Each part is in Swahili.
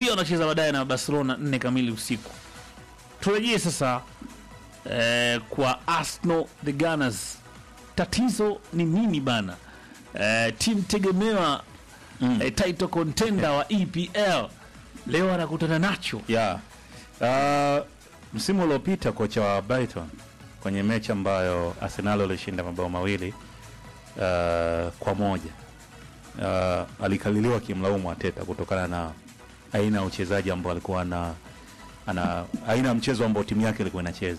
pia wanacheza baadaye na Barcelona nne kamili usiku. Turejee sasa eh, kwa Arsenal the Gunners, tatizo ni nini bana? Eh, timu tegemewa Mm. eh, title contender wa EPL leo anakutana nacho Yeah. Uh, msimu uliopita kocha wa Brighton kwenye mechi ambayo Arsenal walishinda mabao mawili uh, kwa moja uh, alikaliliwa kimlaumu Arteta kutokana na aina ya uchezaji ambao alikuwa na ana aina ya mchezo ambao timu yake ilikuwa inacheza.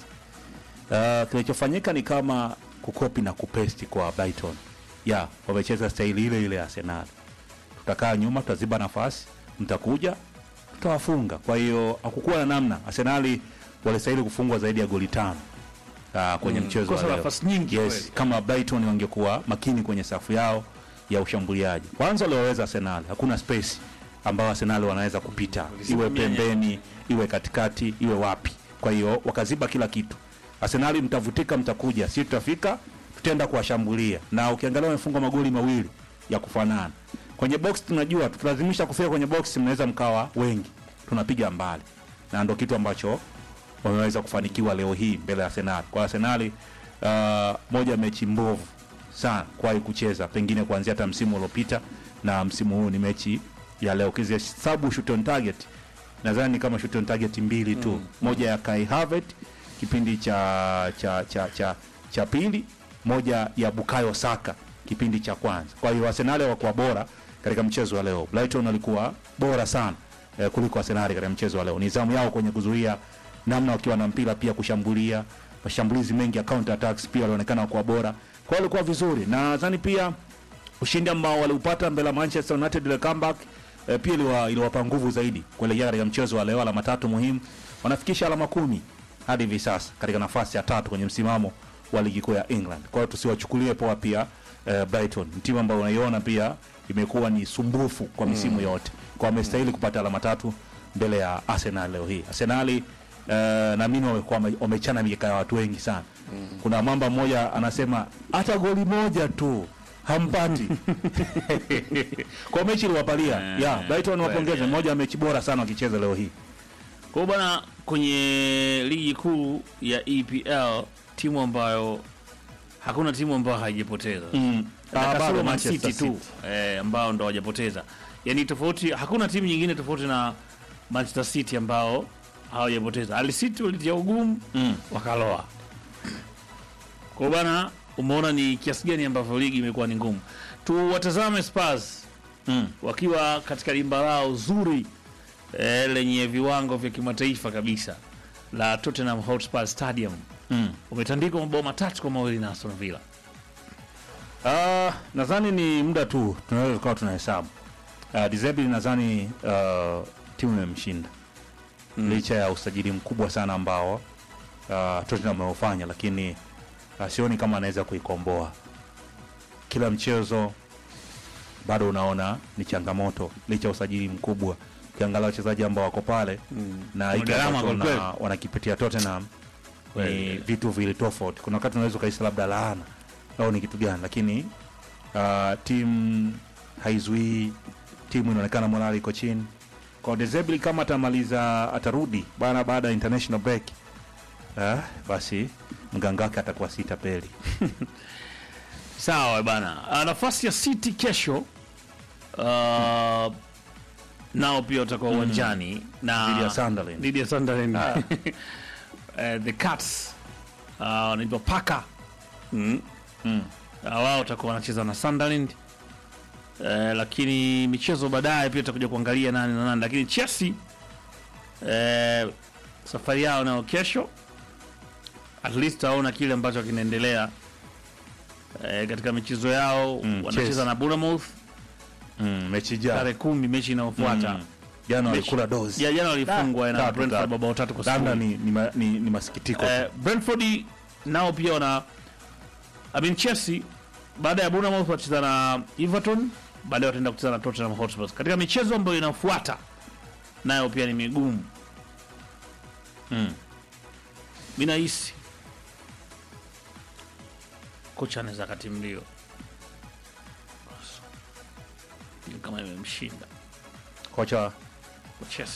Uh, kilichofanyika ni kama kukopi na kupesti kwa Brighton. Yeah, wamecheza staili ile ile ya Arsenal. Tutakaa nyuma, tutaziba nafasi, mtakuja tutawafunga. Kwa hiyo hakukuwa na namna. Arsenali walistahili kufungwa zaidi ya goli tano uh, kwenye mchezo wa kosa leo. nafasi nyingi Yes, kweli. kama Brighton wangekuwa makini kwenye safu yao ya ushambuliaji. Kwanza waliwaweza Arsenal, hakuna space ambayo Arsenal wanaweza kupita, iwe Walisimamia pembeni, iwe katikati, iwe wapi. Kwa hiyo wakaziba kila kitu. Arsenal mtavutika, mtakuja, si tutafika, tutaenda kuwashambulia. Na ukiangalia wamefungwa magoli mawili ya kufanana. Kwenye box tunajua tutalazimisha kufika kwenye box, mnaweza mkawa wengi, tunapiga mbali, na ndo kitu ambacho wameweza kufanikiwa leo hii mbele ya Arsenal. Kwa Arsenal uh, moja ya mechi mbovu sana kuwahi kucheza, pengine kuanzia hata msimu uliopita na msimu huu ni mechi ya leo. Ukihesabu shoot on target, nadhani ni kama shoot on target mbili tu, moja ya Kai Havertz kipindi cha cha cha cha, cha pili, moja ya Bukayo Saka kipindi cha kwanza. Kwa hiyo Arsenal hawakuwa bora katika mchezo wa leo. Brighton walikuwa bora sana eh, kuliko Arsenal katika mchezo wa leo. Nidhamu yao kwenye kuzuia namna wakiwa na mpira pia kushambulia, mashambulizi mengi ya counter attacks pia walionekana kuwa bora. Kwa hiyo walikuwa vizuri. Na nadhani pia ushindi ambao waliupata mbele ya Manchester United ile comeback eh, pia iliwa- iliwapa nguvu zaidi kuelekea katika mchezo wa leo, alama tatu muhimu. Wanafikisha alama kumi hadi hivi sasa katika nafasi ya tatu kwenye msimamo wa ligi kuu ya England. Kwa hiyo tusiwachukulie poa pia eh, Brighton, ni timu ambayo unaiona pia imekuwa ni sumbufu kwa misimu yote, kwa wamestahili kupata alama tatu mbele ya Arsenal leo hii. Arsenali uh, naamini wamekuwa wame- wamechana mikeka ya watu wengi sana. Kuna mamba mmoja anasema hata goli moja tu hampati kwa mechi iliwapalia. Eh, Yeah, Brighton kweli, wapongeze, eh. moja ya mechi bora sana wakicheza leo hii. Kwa hiyo bwana, kwenye ligi kuu ya EPL timu ambayo hakuna timu ambayo haijapoteza Mm. Na Ah, kasoro bado Man Manchester City tu eh, ambao ndo hawajapoteza. Yaani tofauti, hakuna timu nyingine tofauti na Manchester City ambao hawajapoteza. Al City walitia ugumu Mm. wakaloa. Kwa hiyo bwana, umeona ni kiasi gani ambavyo ligi imekuwa ni ngumu. Tuwatazame Spurs Mm. wakiwa katika dimba lao zuri eh, lenye viwango vya kimataifa kabisa la Tottenham Hotspur Stadium Mm. umetandikwa mabao matatu kwa mawili na Aston Villa. Ah, nadhani ni muda tu tunaweza tukawa tunahesabu. Uh, Dizebi nadhani uh, timu imemshinda Mm. licha ya usajili mkubwa sana ambao uh, Tottenham ameufanya, lakini uh, sioni kama anaweza kuikomboa. Kila mchezo bado unaona ni changamoto licha ya usajili mkubwa. Ukiangalia wachezaji ambao wako pale na hiki gharama ambacho kweli wana- wanakipitia Tottenham ni Kweli. vitu vili tofauti. Kuna wakati unaweza ukahisi labda laana au ni kitu gani, lakini uh, timu haizuii, timu inaonekana morali iko chini. Kwa Dezebli kama atamaliza atarudi bana baada ya international break uh, basi mganga wake atakuwa sita peli. Sawa bana. Uh, nafasi ya City kesho uh, nao pia watakuwa uwanjani na Dhidi ya Sunderland. dhidi ya Sunderland. Eh, the Cats uh, wanaitwa Paka mm. Mm. Uh, wao watakuwa wanacheza na Sunderland eh, lakini michezo baadaye pia tutakuja kuangalia nani na nani, lakini Chelsea eh, safari yao nayo kesho, at least taona kile ambacho kinaendelea eh, katika michezo yao Mm, wanacheza Chelsea. na Bournemouth Mm, mechi jana tarehe kumi, mechi inayofuata Mm. jana walikula dozi Ja- jana walifungwa na Tatu, Brentford tatu. mabao tatu kwa labda sifuri. ni, ni, ma- ni, ni masikitiko tu. Eh, Brentford nao pia wana I mean Chelsea baada ya Bournemouth wacheza na Everton, baadaye wataenda kucheza na Tottenham Hotspur. Katika michezo ambayo inafuata nayo pia ni migumu. Mm. Mimi nahisi kocha anaweza katimlio kama imemshinda kocha Chelsea.